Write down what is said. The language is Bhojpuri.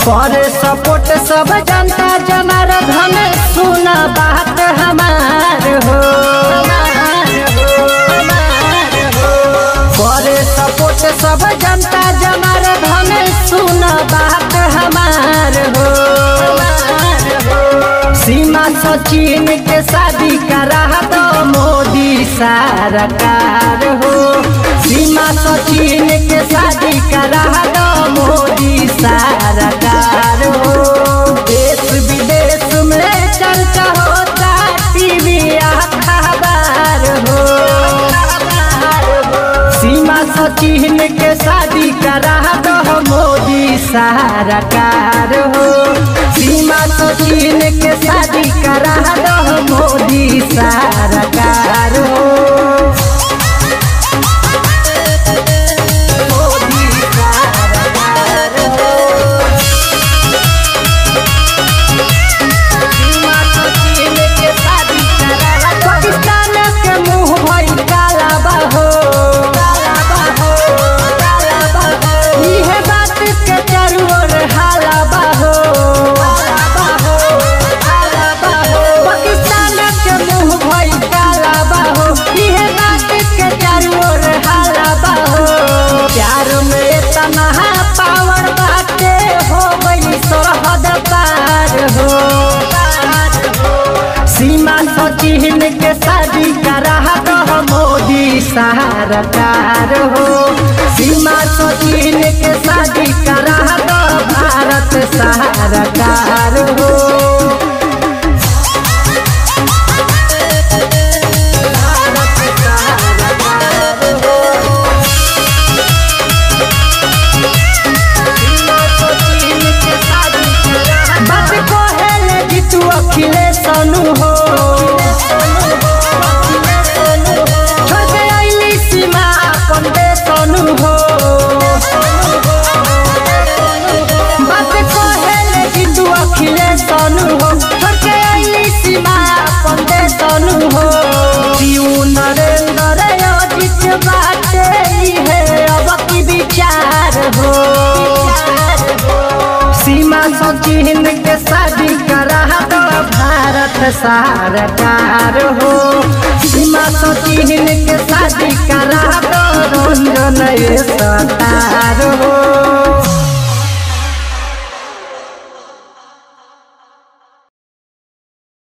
करे सपोर्ट सब जनता जनार्दन सुन बात हमार हो करे सपोर्ट सब जनता जनार्दन सुन बात हमार हो सीमा सचिन के शादी करा दो मोदी सरकार हो सीमा सचिन के शादी करा दो मोदी सरकार हो देश विदेश में चर्चा होता टीवी अखबार हो सीमा सचिन के शादी करा दो मोदी सरकार हो सीमा सचिन के शादी करा दो मोदी सरकार हो मोदी सरकार हो सीमा सचिन के शादी करा दो पाकिस्तान के मुंह भइल काला बाहो काला बाहो काला बाहो इहे बात के चारू ओर हाला बाहो हाला बाहो हाला बाहो पाकिस्तान के मुंह भइल काला बाहो इहे बात के चारू ओर हाला बाहो प्यार में तनहा पावर बाटे हो गई सरहद पार हो पार हो सीमा सचिन के शादी करा दो मोदी सरकार हो सीमा सचिन के शादी करा दो भारत सरकार हो भारत सरकार हो सीमा सचिन के शादी करा दो। बात कहेले जीतू अखिलेश सोनू हो छोड़ के अइली सीमा अपन देश सोनू हो बात कहेले जीतू अखिलेश सोनू हो छोड़ के अइली सीमा अपन देश सोनू हो जीव नरेंद्र अजित बाटे इहे अब की विचार हो सीमा सचिन के शादी करा दो भारत सरकार हो सीमा सचिन के शादी करा दो रंजन सरकार हो